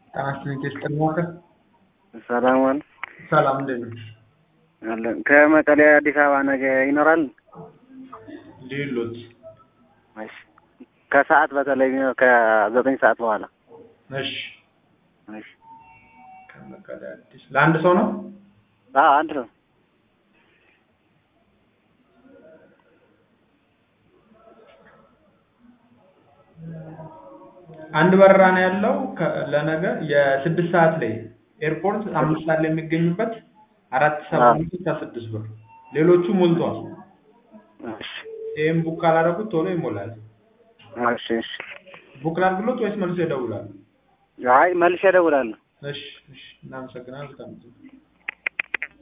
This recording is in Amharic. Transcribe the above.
ጤና ይስጥልኝ ቴስጥር ሞከ ሰላም ዋል ሰላም እንዴት ነህ? አለን ከመቀሌ አዲስ አበባ ነገ ይኖራል። ሌሎች እሺ ከሰዓት በተለይ ቢኖር ከዘጠኝ ሰዓት በኋላ እሺ እሺ ከመቀሌ አዲስ ለአንድ ሰው ነው? አዎ አንድ ነው። አንድ በረራ ነው ያለው ከ- ለነገ የስድስት ሰዓት ላይ ኤርፖርት አምስት ሰዓት ላይ የሚገኙበት አራት ሰባ አዎ። አምስት እስከ ስድስት ብር ሌሎቹ ሞልቷል። እሺ ይህም ቡክ ካላደረጉት ቶሎ ይሞላል። እሺ እሺ ቡክ ላድርግሎት ወይስ መልሶ ይደውላሉ? አይ መልሼ እደውላለሁ። እሺ እሺ እናመሰግናለን። በጣም ጥሩ።